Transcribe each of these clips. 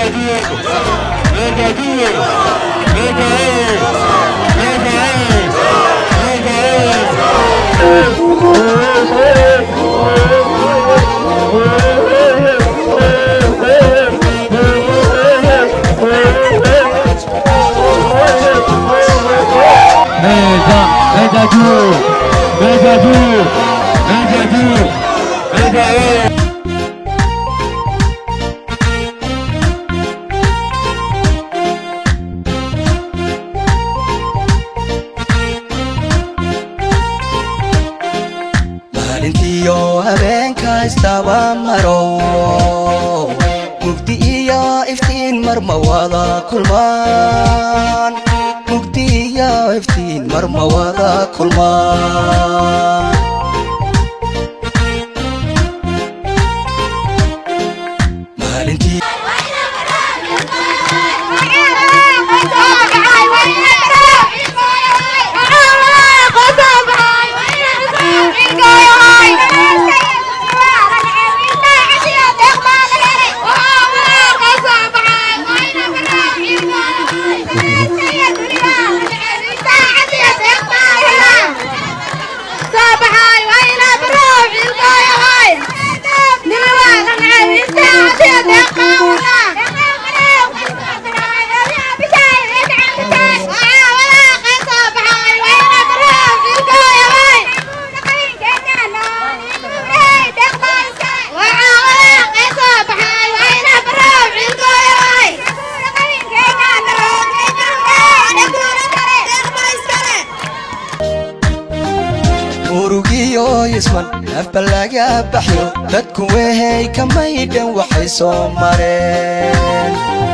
Mesa, mesa tú, mesa tú, mesa tú, mesa eh. maalintiyo habeenka istaba maro mugdi iyo iftiin marma wada kulmaan mugdi iyo iftiin marma wada kulmaan maalintii murugiyo isman afba laga baxyo dadku wehey kamaydhan waxay soo mareen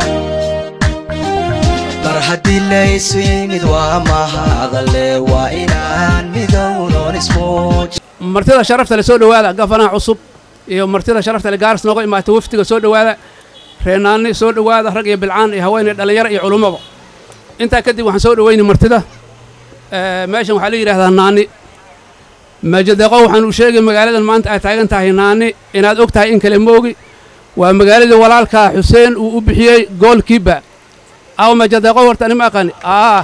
mar haddii laysu yimid waa mahadale waa inaan midownon ismuuj martida sharafta le soo dhowaada gafanaha cusub iyo martida sharafta le gaaris nooga imaatay wafdiga soo dhowaada reenaani soo dhowaada rag iyo bilcaan iyo haween iyo dhallinyaro iyo culummaba intaa kadib waxaan soo dhoweyni martida Eh, meeshan waxaa la yidhahdaa naani maajadeeqo waxaan u sheegay magaaladan maanta ay taagan tahay naani inaad og tahay in kale moogi waa magaaladii walaalkaa xuseen uu u bixiyey goolkiiba aw maajadeeqo horta anima aqaani ah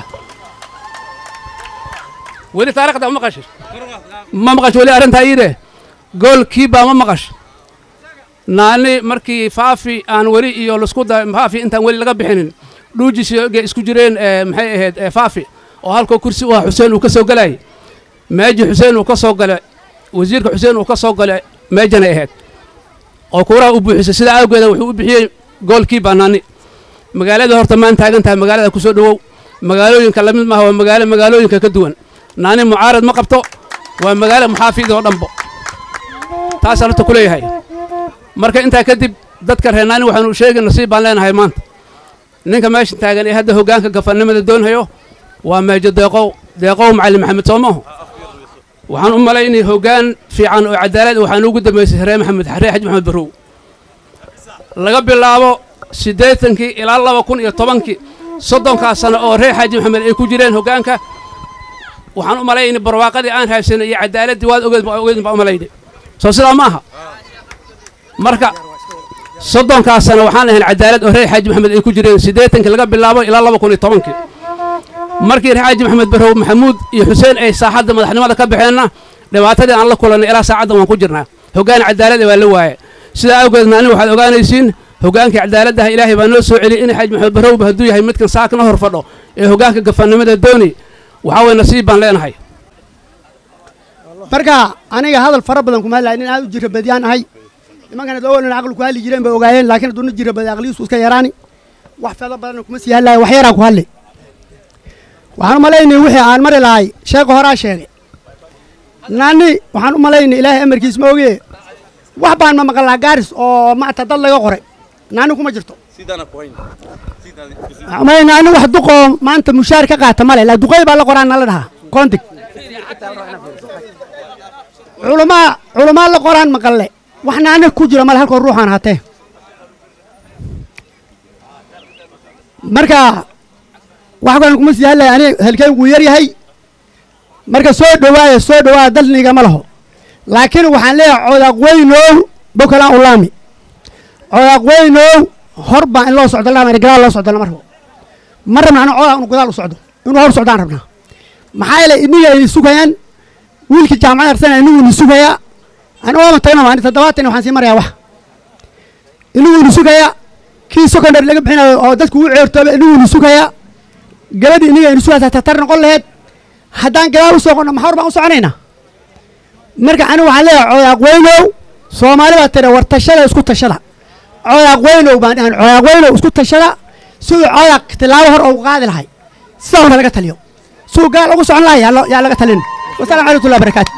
weli taarikhda ma maqashay ma maqash weli arrintaa iidhe goolkiiba ma maqash naani markii faafi aan weli iyo lasku da faafi intaan weli laga bixinin dhuujisiga isku jireen eh, maxay ahayd eh, faafi oo halkoo kursi u ah xuseen uu ka soo galayay meeji xuseen uu ka soo gale wasiirka xuseen uu ka soo gale meejanay ahayd oo kuuraha u buuxisay sidaa awgeeda wuxuu u bixiyey goolkii banaani magaalada horta maan taagan tahay magaalada ku soo dhowow magaalooyinka lamid maaha waa magaalo magaalooyinka ka duwan naani mucaarad ma qabto waa magaalo muxaafid oo dhanbo taasaan horta ku leeyahay marka intaa kadib dadka reer naani waxaanu u sheegay nasiib baan leenahay maanta ninka meesha taagan ee hadda hoggaanka gafannimada doonhayo waa meejo deeqow deeqow macalin maxamed soomaho waxaan u malaynay hoggaan fiican oo cadaalad waxaan ugu dambaysay reer maxamed reer xaji maxamed barrow laga bilaabo siddeetankii ilaa laba kun iyo tobankii soddonkaas sano oo reer xaaji maxamed ay ku jireen hoggaanka waxaan u malaynay barwaaqadii aan haysanay iyo cadaaladdii waad ogeed baa ogeed baa u malaynay soo sidaa ma aha marka soddonkaas sano waxaan ahayn cadaalad oo reer xaaji maxamed ay ku jireen siddeetankii laga bilaabo ilaa laba kun iyo tobankii markii reer xaaji maxamed barrow maxamuud iyo xuseen ay saaxadda madaxnimada ka baxeenna dhibaatadii aan la kulannay ilaa saacaddan waan ku jirnaa hoggaan cadaalada waa la waaye sidaa awgeedna aniga waxaad ogaanaysiin hoggaankii cadaaladdaha ilaahay baa noo soo celiyey in xaaji maxamed barrowba hadduu yahay midkan saakna hor fadho ee hoggaanka gafannimada dooni waxaa weye nasiib baan leenahay marka aniga hadal fara badan kuma hadlaya nin aad u jira badiyaan ahay nimankana doowanan aqli ku hadli jireen bay ogaayeen laakiin hadduu nin jira badi aqligiisu iska yaraani wax feedo badanna kuma sii hadlaya wax yaraa ku hadli waxaan u malaynay wixii aan mari lahay sheeka horaa sheegay naani waxaan u malaynay ilaahay amarkiis ma ogee wax baan ma maqalnaa gaaris oo maata dad laga qoray naani kuma jirto may naani wax duqoo maanta mushaar ka qaata male laa duqay baa la qoraan nala dhahaa kontig culamaa culamaa la qoraan maqalle wax naani ku jira male halkoo ruuxaan hatee marka wax kalan kuma sii hadlaya ani halkeen wuu yar yahay marka soo dhowaaya soo dhowaaya dalniga ma laho laakiin waxaan leeyahay codaaq weynow bokalaan ulaami codaaq weynow hor baa in loo socdo lama gadaal loo socdo lama rabo ma rabna ana coodaa inu gadaal u socdo inuu hor socdaan rabnaa maxaa yeelay iniga ini sugayaan wiilkii jaamacad arsana inigu ini sugayaa ani ooma tagna waa toddobaatan waxaan sii marayaa wax inigu ini sugayaa kii secondary laga bixinayo oo dadku u ceertooba inigu ini sugayaa gabadhi iniga ini sugaysaa tatar noqon laheyd haddaan gadaal u soqonno maxaa hor baan u soconaynaa marka anigu waxaan leeyahay coodaaq weynow soomaali baa tira war tashada isku tashada coodaaq weynow baan dhahan coodaaq weynow isku tashada siduu coodaaq tilaabo hor ugu qaadi lahay sidaa hore laga taliyo siduu gaal ugu socon lahay yaa loo- yaa laga talin wasalamu calaykum watullahi barakaatu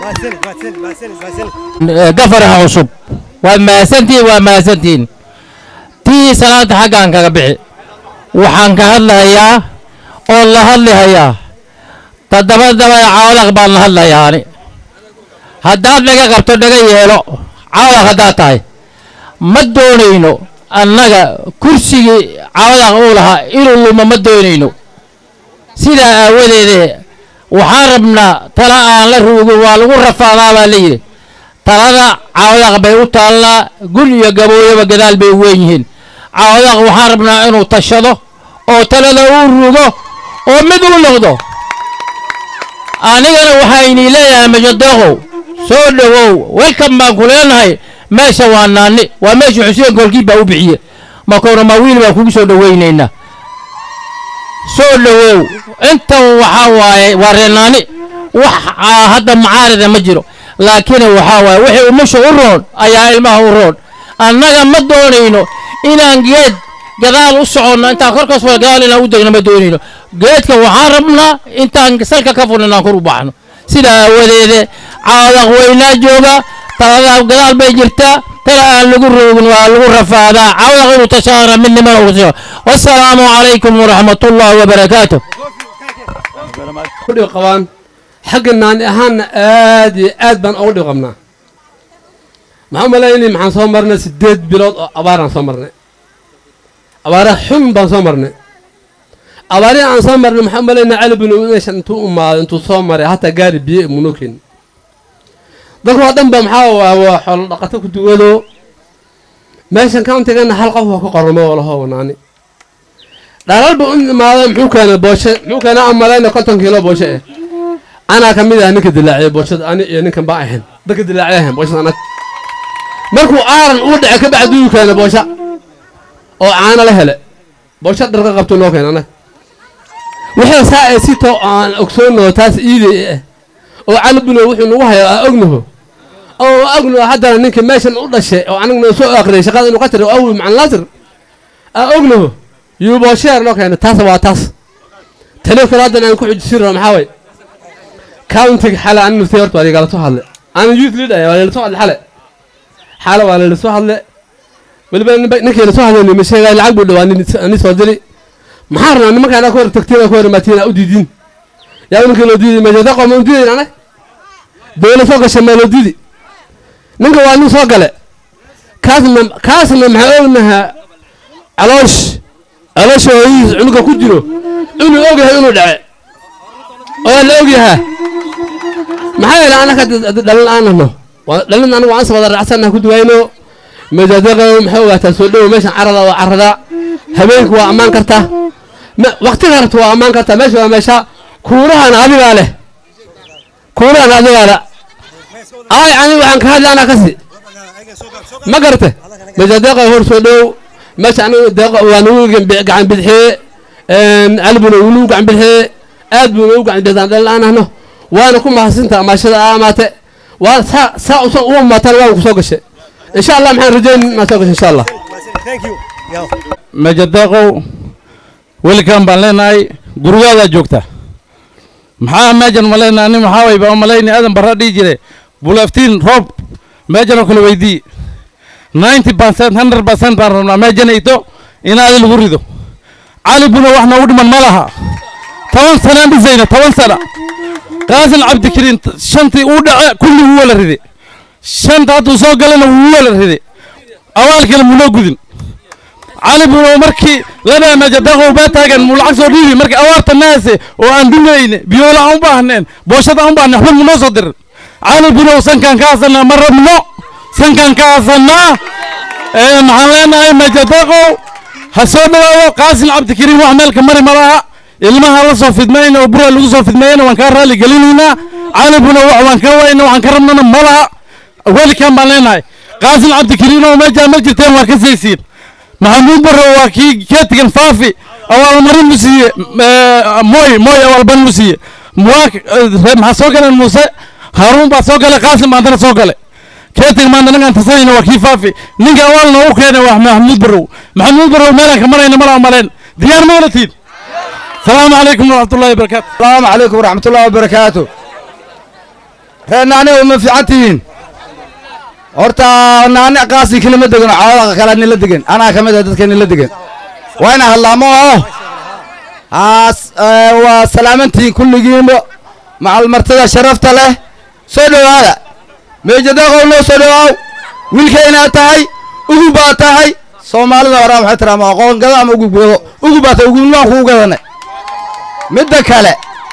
gafaraha cusub waad mahadsantihiin waa mahadsantihiin tii salaada xaggaan kaga bixi waxaan ka hadlahayaa oo la hadlihayaa toddoba dabada cawlaq baan la hadlayaa ani haddaad dhaga qabto dhaga yeelo cawlaq haddaad tahay ma doonayno annaga kursigii cawlaq uu lahaa inuu lumo ma doonayno sidaa aawadeede waxaan rabnaa tala aan la ruugin waa lagu rafaadaa baa la yidhi talada cawdaq bay u taallaa gun iyo gabooyaba gadaal bay weyn yihiin cawdaq waxaan rabnaa inuu tashado oo talada uu rugo oo mid u noqdo anigana waxaynii leeyahay majadoqow soo dhowow welkan baan ku leenahay meesha waa naani waa meesha xuseen koolkii baa u bixiye makoona ma wiil baan kugu soo dhowaynaynaa soo dhowow intan waxaa waaye waa reenaani wax aa hadda macaarida ma jiro laakiin waxaa waaye wixii umusha u roon ayaa ilmaha u roon annaga ma doonayno inaan geed gadaal u soconno intaan korkaas wal gadaal inaan u degno ma doonayno geedka waxaan rabnaa intaan salka ka furno inaan kor u baxno sidaa aawadeede caadaq weynaa jooga taladaa gadaal bay jirtaa tala aan lagu roogin waa lagu rafaadaa caadaq inuu tashaana midnimana ugu tashaa wassalaamu calaykum waraxmatullaahi wabarakaatuh dhib qabaan xagga naani ahaanna aad iyo aad baan ugu dhib qabnaa maxaa umalaynay maxaan soo marnay siddeed bilood oo abaaraan soo marnay abaara xun baan soo marnay abaarihi aan soo marnay maxaa umalaynay cali bin meeshan intuu umaaday intuu soo maray hataa gaari biyo munoo keenin dadku oo dhan ba maxaa waa waa xoolo dhaqato ku duwado meeshan countigana hal qof waa ku qoramo oo laho naani dhalal buu u imaaday muxuu keenay booshe muxuu keenay aan malayna konton kiilo booshe eh anaa ka mid ah ninka dilaaciyay booshada ani iyo ninkan baa ahayn dadka dilaaciyay ahayn booshada anag markuu aaran uu dhacay ka bacdi uu keenay boosha oo caano la hele boosha dharka qabtuu noo keenay anag wixii saa ee si too aan ogsoonaho taas iiday eh oo calibino wuxuu nagu hayaa aa ognaho oo ognaho haddana ninka meeshan u dhashay oo anagna soo aqriyay shaqada inuu ka tiri oo awi macan laasir aa ognaho yuubosheer noo keenay taas waa taas tani kale haddana aan ku xujisiin rabo maxaa way countiga xale an nuftay horta waa igala soo hadle ana youth leader waa lala soo hadle xale xale waa lala soo hadle weliba ninba- ninkii la soo hadlay nima sheegay lacag buu dhawaa ni soo diri maxaa rabnaa nimankaan ku hor tagtiin ku hor imaatiin aa u diidiin yaa ninkii loo diiday meesha daqo ma u diidayn anag dowla soo gashay maa loo diidi ninka waa nin soo gale kaasna kaasna maxaa ognahaa caloosh caloosh hooyihiis cunuga ku jiro inuu ogyahay inuu dhace oo la ogyahaa maxaa yeele anaka dhalin aanano dhalin anigu aan wada raacsannaha ku duwayno majaadaqo maxay ogaataa soo dhowo meeshan carada waa carada habeenku waa ammaan kartaa waqtiga rabta waa ammaan kartaa meesha waa meesha kuurahan adigaa leh kuurahan adigaa le ay ani waxaan ka hadla anaa kasi ma garate majadeeqa hor soo dhow meesha aniga deeqa waa nagu gacan bidixee calibuna wuu nagu gacan bidixee aad buu nagu gacan bidixaan dhalin aan ahno waana ku mahadsinta amaashada aa amaate waa saa saa usan uma maataan waan ku soo gashay insha allah maxaan rajayn inaad soo gashay insha allah majadaqow welkan baan leenahay gurigaadaa joogta maxaa meejan ma leenahay nin maxaa way baa malayni aadan barra dhihi jire bulaftiin roob meejan oo kale weydii ninety percent hundred percent baan rabnaa meejanayto inaadi lagu rido cali buna wax noogu dhiman ma laha toban sanaan dhisayna toban sana qaasin cabdikariin shantii uu dhace kulli wuu wala ride shanta hadduu soo galana wuu wala ride awaalkina munoo gudin cali buno markii lana majadaqow baa taagan muu lacag soo dhiibi markii awaarta naase oo aan dumayne biyoola aan u baahneen booshada aan u baahnen waxba munoo soo dirin cali bunow sankaan ka hasanaa ma rabno sankaan ka hasanaa maxaan leenahay majadaqow ha soo dhawaado qaasin cabdikariim wax meelka mari malaha ilmaha la soo fidmayna oo bura lagu soo fidmayana waan kaa raali gelinaynaa caalibuna wax waan ka wayna waxaan ka rabnana malaha welikan baan leenahay qaasin cabdikariim oo meejaa ma jirteen waa ka saysiin maxamuud barre waa kii keetigan faafi awaalmarin mu siiye mooy mooy awaalban mu siiye maxaa soo galeen muuse haaruun baa soo galay qaasim baa haddana soo galay keetiga maanta ninkaan tasanayna waa kii faafi ninka awaalna u keenay waa maxamuud barrow maxamuud barrow meelaan ka marayna mala maleen diyaar ma olatiin salaamu calaykum waraxmatullahi wabarakaatu السلام عليكم ورحمة الله وبركاته رأينا أنا وما في عتين horta naani qaasi kelima degan oo caawada kale nila degan anaa ka mid ah dadka nila degan waa ina hadlaamo oo haas waa salaamantiin kulligiinba macal martida sharafta leh soo dhowaada meejadaqow noo soo dhowaaw wiilkaynaad tahay ugu baa tahay soomaalida horaa waxay tiraa ma aqoon gado ama ugu gado ugu baa tahay ugunmaan kugu gadanay midda kale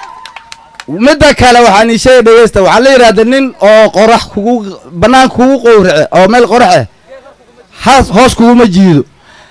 midda kale waxaan ii sheegay dhegeysta waxaa la yidhahda nin oo qorax kugu bannaan kugu qowrace oo meel qorax ah haas hoos kuguma jiido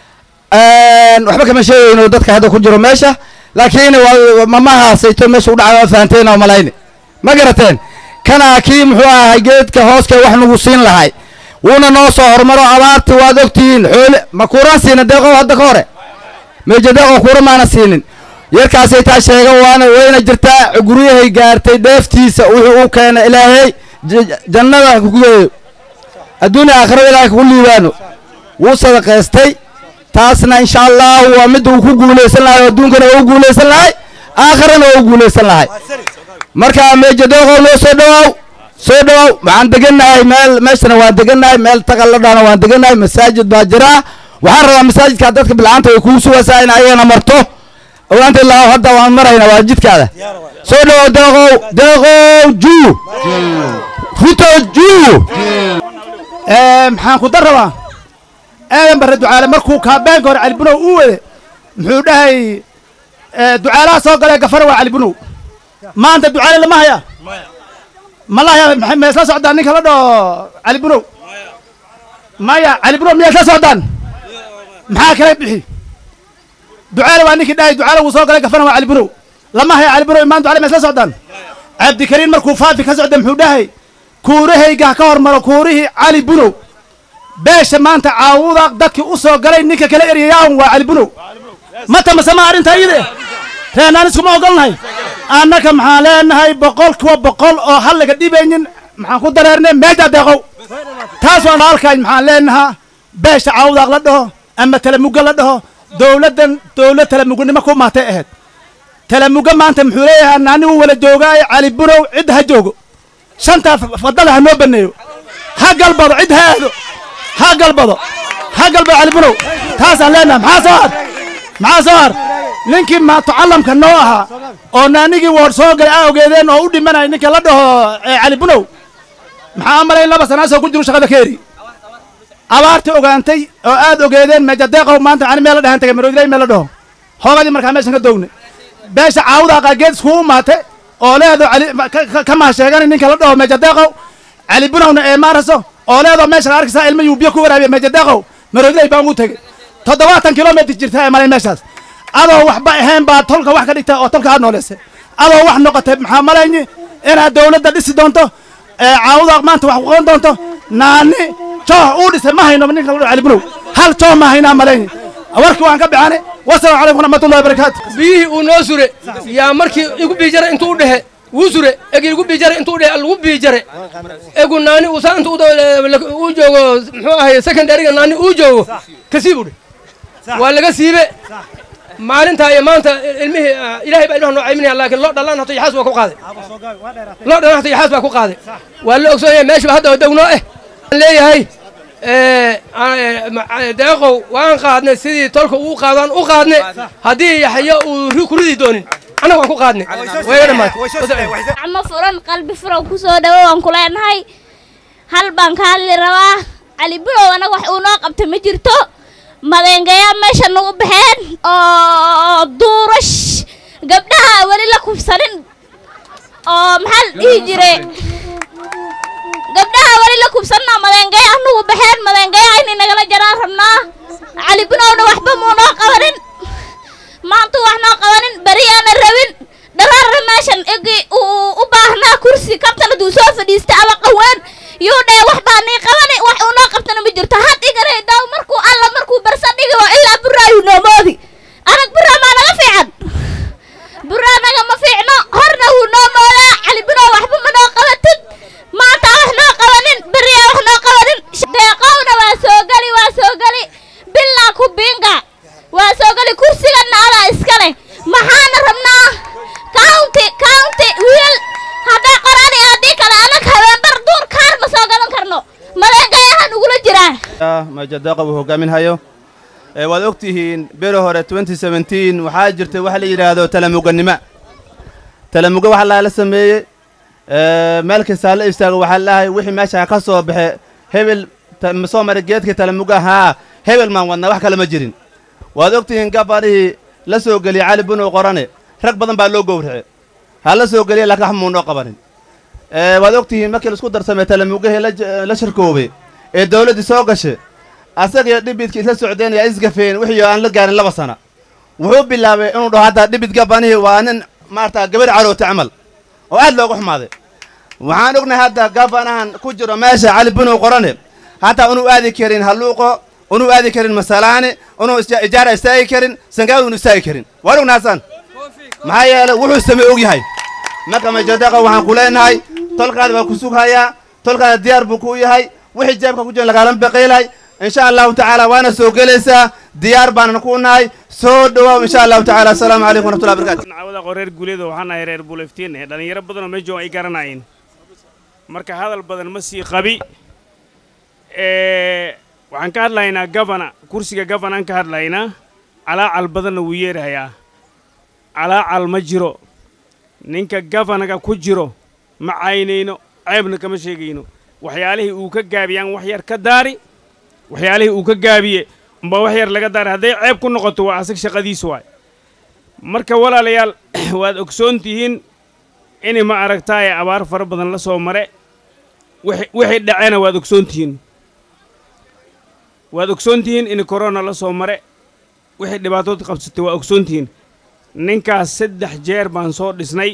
waxba kama sheegayno dadka hadda ku jiro meesha laakiin waa mamahaasayto meesha u dhacay waa fahanteen oo malayni ma garateen kana kii muxuu ahay geedka hooska wax nagu siin lahay wuuna noo soo hormaro abaarti waad ogtihiin xoole ma kuuraan siina deeqow hadda ka hore meeja deeqow kuura maana siinin yarkaasay taa sheega waana wayna jirtaa guryahay gaartay dheeftiisa wuxuu u keena ilaahay jannada kugeeyo adduunya aakhirada ilaahay kugu liibaano wuu sadaqaystay taasna insha allahu waa midda uu ku guulaysan lahay oo adduunkana waa u guulaysan lahay aakhirana waa u guulaysan lahay marka meeja deeqow noo soo dhowaaw soo dhowaaw waxaan degannahay meel meeshana waan degannahay meel taqalladhana waan degannahay masaajid baa jira waxaan rabaa masaajidka dadka bilcaanta way kuu sugaysaa in ayagana marto ogaanta ilaa hadda waan marayna waa jidkaada soo dhawow deeqow deeqow juu ruto juu maxaan ku dar rabaa aadan barre ducaale markuu kaabeenka hore calibunow uu wade muxuu dhahay ducaalaha soo galee gafara waa calibunow maanta ducaale lama haya ma la haya maxay ma isla socdaan ninka la dhaho calibunow maya calibunow miyaa isla socdaan maxaa kala bixi ducaale waa ninkii dhahay ducaale wuu soo galay gafana waa calibunow lama haya calibunow imaan ducaale ma isla socdaan cabdikariin markuu faafi ka socda muxuu dhahay kuurahayga ka hormaro kuurihii cali bunow beesha maanta caawuda dadkii u soo galay ninka kala eryayaan waa cali bunow ma tamasama arrinta iyade reenaan iskuma ogolnahay annaka maxaan leenahay boqol kuwa boqol oo halliga dhibaynin maxaan ku dareernay meeja deeqow taas waan halkaay maxaan leenahaa beesha caawudaaq la dhaho ama talamugga la dhaho dowladdan dowlad talamugnimo ku maatay ahayd talamuga maanta muxuu leeyahay naanigu wala joogaayo cali bunow cid ha joogo shantaa fadala ha noo baneeyo ha galbado cid ha aado ha galbado ha galbado cali bunow taasaan leenahay maxaa soo har maxaa soo har ninkii maatucallamka noo ahaa oo naanigii woor soo galay aa ogeedeen oo u dhimanaya ninka la dhaho cali bunow maxaa malay laba sanaasoo ku jiru shaqada ka eri abaartii ogaantay oo aad ogeedeen meejadeeqow maanta ani meel la dhahan tagay maroodilay meel la dhaho hoogadii markaa meeshan ka doogne beesha caawuda aqaageed iskugu maate oo leedo ka mahasheegani ninka la dhaho meejadeeqow cali bunowna ee maaraso oo leedo meesha arkaysaa ilma yuu biyo ku waraabiya meejadeeqow maroodilay baan ugu tegey toddobaatan kilomitr jirta ee malay meeshaas adoo waxba ahayn baa tolka wax ka dhigta oo tolka aad nooleysay adoo wax noqotay maxaa malayni inaad dowladda dhisi doonto caawuda maanta wax kuqoon doonto naani jooh uu dhisay ma hayno ninka la dhaho cali bunow hal jooh ma haynaa malayni warkii waan ka bixane wasalaamu calaykum waraxmatullahi wabarakaatu biyihii uu noo sure yaa markii igu biijare intuu u dhehe wuu sure egi igu biijare intuu u dhehe lagu biijare egu naani uu saa intuu uu joogo muxuu ahay secondaryga naani uu joogo kasii buu dhe waa laga siibe maalintaa iyo maanta ilmihii ilahay baa ilmaha noo cayminaya laakiin loo dhalaan hato yaxaas waa ku qaaday loo dhalaan hato yaxaas baa ku qaaday waa la ogsoon yahay meesha hadda downoo eh leeyahay deeqow waan qaadnay sidii tolka uu qaadaan u qaadne haddii yaxyo uu ku ridi doonin annaga waan ku qaadnay way dhammaatay gacmo furan qalbi furan ku soo dhawo waan ku leenahay hal baan ka hadli rabaa cali bunow anaga wax uu noo qabta ma jirto madeengayaa meesha nagu baxeen oo duurash gabdhaha weli la kufsanin oo maxaa la dhihi jire gabdhaha weli la kubsanna madeengaya anugu baxeen madeengaya inay nagala jaraan rabnaa cali binowna waxba muu noo qabanin maantuu wax noo qabanin beriyaana rabin dharaarna meeshan egi uu u baahnaa kursi kabtan hadduu soo fadhiista ama qaween yuu dhee wax baa nii qabani wax uu noo qabtana ma jirto had iganay daaw markuu alla markuu barsa dhigi oo ilaa buraayu noomoodi anag buraa maa naga fiican buraa naga ma fiicno horna wuu noo moodaa cali binow waxba ma noo qabatid maanta wax noo qabanin beriyaa wax noo qabanin deeqowna waa soo geli waa soo geli bilaa ku biinga waa soo geli kursiganna adaa iska leh maxaana rabnaa county county wiil hadday qoraan iyo haddii kale anag habeenbar duur kaar ma soo galan karno madeengayahan ugula jiraa majadaqa uu hogaaminhayo ee waad og tihiin beri hore waxaa jirtay waxa la yidhaahdo talamuganimo talamuga waxa laala sameeyey meel kastaa la istaago waxaa lahay wixii meesha ka soo baxe hebel ma soo maray geedkii talamuga haa hebel maan wadnaa wax kale ma jirin waad og tihiin gabarihii la soo geliyey cali bunow qorane rag badan baa loo gowrace ha la soo geliya laakiin wax muu noo qabanin waad og tihiin markii laisku darsamay talamugahii la shirkoobay ee dawladdii soo gashay asagiyo dhibidkii isla socdeen yaa isgafeen wixii aan la gaarin laba sana wuxuu bilaabay inuu dhaho haddaa dhibid gabanihii waa nin maarata gabar caroota camal oo aad loogu xumaaday waxaan ognahay hadda gabanahan ku jiro meesha cali bunow qorane hataa unuu aadi karin halluuqo unuu aadi karin masalaani unuu ijaara istaagi karin sangaal unu istaagi karin waan ogna hasan maxaa yeelay wuxuu samey og yahay marka majadaqa waxaan ku leenahay tolkaada baa ku sughayaa tolkaada diyaar buu kuu yahay wixii jeebka ku jiran lagaalama baqiilay insha allahu tacaala waana soo gelaysaa diyaar baanan ku nahay soo dhawaaw insha allahu tacaala asalaamu calaykum waraxmatullahi barakatu cawada reer guuleeda waxaan nahay reer buuleftiin eh dhallinyaro badanoo meesha ay garanayeen marka hadal badan ma sii qabi waxaan ka hadlaynaa gabana kursiga gabanaan ka hadlaynaa calaacal badanna wuu yeerahayaa calaacal ma jiro ninka gabanaga ku jiro ma caynayno ceebna kama sheegayno waxyaalihii uu ka gaabiyaan wax yar ka daari waxyaalihii uu ka gaabiye umbaa wax yar laga daari hadday ceeb ku noqoto waa asag shaqadiis waay marka walaalayaal waad ogsoon tihiin in ma aragtaaye abaar fara badan la soo mare wixii dhacena waad ogsoon tihiin waad ogsoon tihiin in korona la soo mare wixii dhibaatood qabsatay waa ogsoon tihiin ninkaas saddex jeer baan soo dhisnay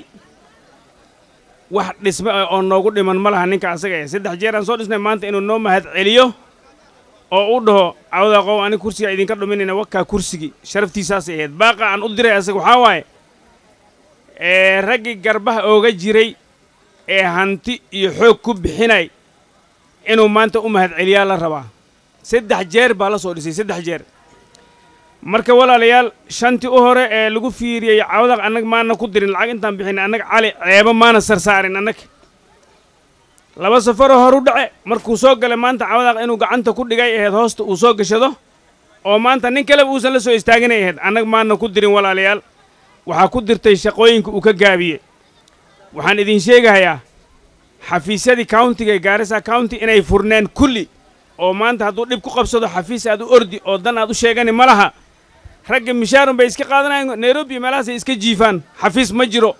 wax dhisme oo noogu dhiman ma laha ninka asaga eh saddex jeer aan soo dhisnay maanta inuu noo mahad celiyo oo u dhaho cawda qow ani kursiga idinka dhuminayna wakaa kursigii sharaftiisaasay ahayd baaqa aan u diray asaga waxaa waaye ee raggii garbaha ooga jiray ee hanti iyo xoog ku bixinay inuu maanta u mahad celiyaa la rabaa saddex jeer baa la soo dhisay saddex jeer marka walaalayaal shantii u hore ee lagu fiiriyey cawdaq annag maana ku dirin lacag intaan bixin annag cali ceebo maana sarsaarin annag laba safaroo horu dhace markuu soo galay maanta cawdaq inuu gacanta ku dhigay ahayd hoosta uu soo gashado oo maanta nin kaleba uusan la soo istaaginay ahayd annag maana ku dirin walaalayaal waxaa ku dirtay shaqooyinka uu ka gaabiye waxaan idin sheegahayaa xafiisyadii countiga ee gaarisa county inay furneen kulli oo maanta hadduu dhib ku qabsado xafiis aad u ordi oo dan aad u sheegani ma laha ragga mishaarun bay iska qaadanayaan nairobi meelahaasay iska jiifaan xafiis ma jiro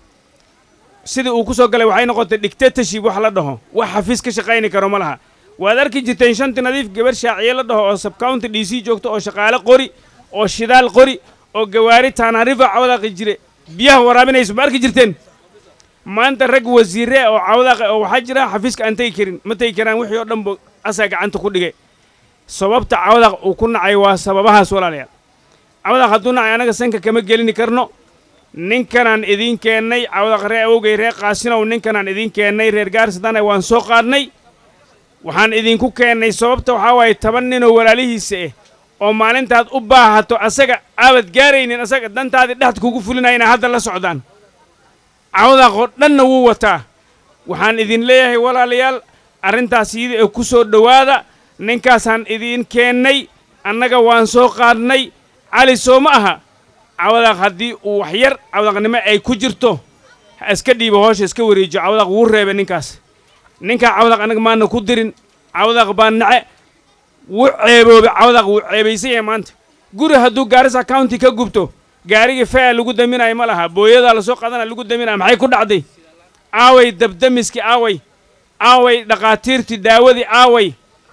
sidii uu ku soo galay waxay noqotay dictatorship wax la dhaho wax xafiis ka shaqayni karo ma laha waad arki jirteen shanti nadiif gabar shaaciye la dhaho oo subcounty d c joogto oo shaqaale qori oo shidaal qori oo gawaari taanarifa cawdaaqi jire biyaha waraabinayso ma arki jirteen maanta rag wasiire oo cawdaaqi oo waxaa jira xafiiska aan tegi karin ma tegi karaan wixii oo dhan bo asaa gacanta ku dhigay sababta cawdaq uu ku nacay waa sababahaas walaalayaal cawdaq hadduu nacay annaga sanka kama gelini karno ninkanaan idiin keennay cawdaq ree awogay ree qaasinow ninkanaan idiin keennay reer gaarsadana waan soo qaadnay waxaan idinku keennay sababta waxaa waaye toban ninoo walaalihiisa ah oo maalintaad u baahato asaga aabad gaaraynin asaga dantaadii dhexda kugu fulinaya inay hadda la socdaan cawdaq oo dhanna wuu wataa waxaan idin leeyahay walaalayaal arrintaas iyada ee ku soo dhowaada ninkaasaan idiin keennay annaga waan soo qaadnay cali soo ma aha cawdaq haddii uu wax yar cawdaqnimo ay ku jirto ha iska dhiibo hoosha iska wareejiyo cawdaq wuu reebay ninkaas ninkaa cawdaq annaga maana ku dirin cawdaq baa nace wuu ceeboobay cawdaq wuu ceebaysan yahay maanta guri hadduu gaarisa county ka gubto gaarigii fea lagu daminayo ma laha booyadaa lasoo qaadana lagu daminaya maxay ku dhacday aaway dabdamiskii aaway aaway dhakhaatiirtii daawadii aaway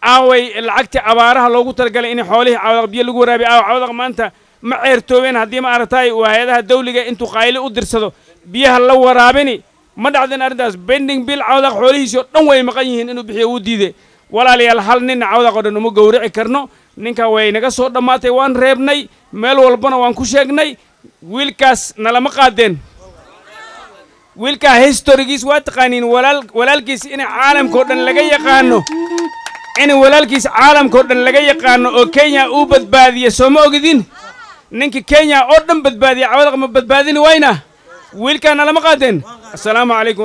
aaway lacagtii abaaraha loogu talagalay in xoolihii cawdaq biyo lagu waraabiyo aawa cawdaq maanta ma ceertoobeen haddii ma aragtay uu hay-adaha dawliga intuu qaayli u dirsado biyaha la waraabini ma dhacdin arrintaas bending bill cawdaq xoolihiisii oo dhan way maqan yihiin inuu bixiyo uu diiday walaalayaal hal ninna cawdaq oo dhan uma gowrici karno ninka way naga soo dhammaatay waan reebnay meel walbana waan ku sheegnay wiilkaas nalama qaadeen wiilkaa historigiis waa taqaaniin walaal walaalkiis in caalamkao dhan laga yaqaano in walaalkiis caalamkao dhan laga yaqaano oo kenya uu badbaadiye soo ma ogidin ninka kenya oo dhan badbaadiya cawdaq ma badbaadini wayna wiilkaa nalama qaadeen assalaamu calaykum